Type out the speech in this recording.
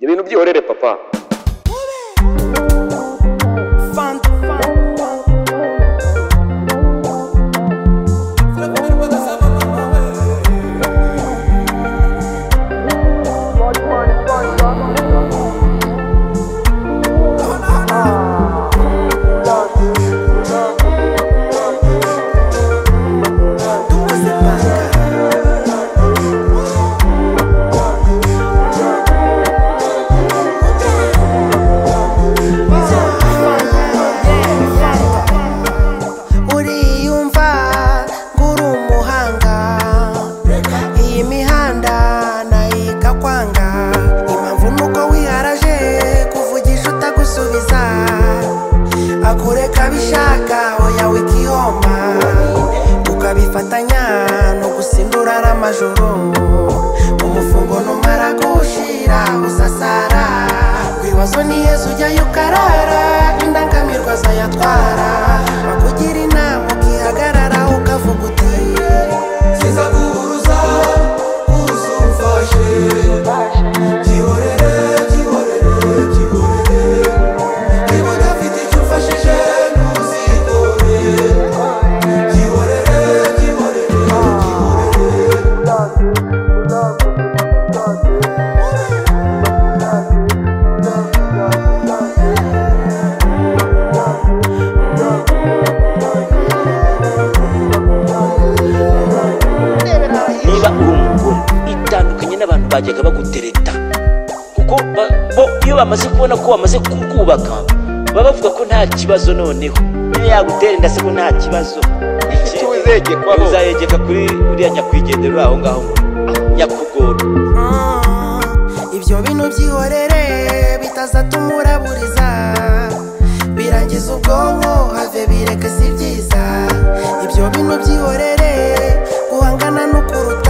ibintu byihorere papa uriyumva ngo uri umuhanga iyi mihanda nayiga kwanga impamvu nuko wiharaje kuvugisha utagusubiza akureka bishaka oya wikihomba ukabifatanya no gusindura n'amajoro umufungo numara gushira uzasara kwibazo ni yezu ujyayo ukarara indangamirwa zayatwara akugira inama ukihagarara ukavuga uti kizaguhuruza uzumfashe gihorere gihorere gihorere niba udafite icyo umfashije ntuzigore gihorere gihorere niba uri umugore itandukanye n'abantu bajyaga bagutereta kuko ba- bo iyo bamaze kubona ko bamaze kubaka baba bavuga ko nta kibazo noneho niyo yagutera inda se ngo nta kibazo Iki uzegekwaho. uzayegeka kuri uriya nyakwigendera uri aho ngaho ngo nyakugora Mm, ibyo bintu byihorere bitazatuma uraburiza birangiza ubwonko have bireke si byiza ibyo bintu byihorere guhangana no kuruta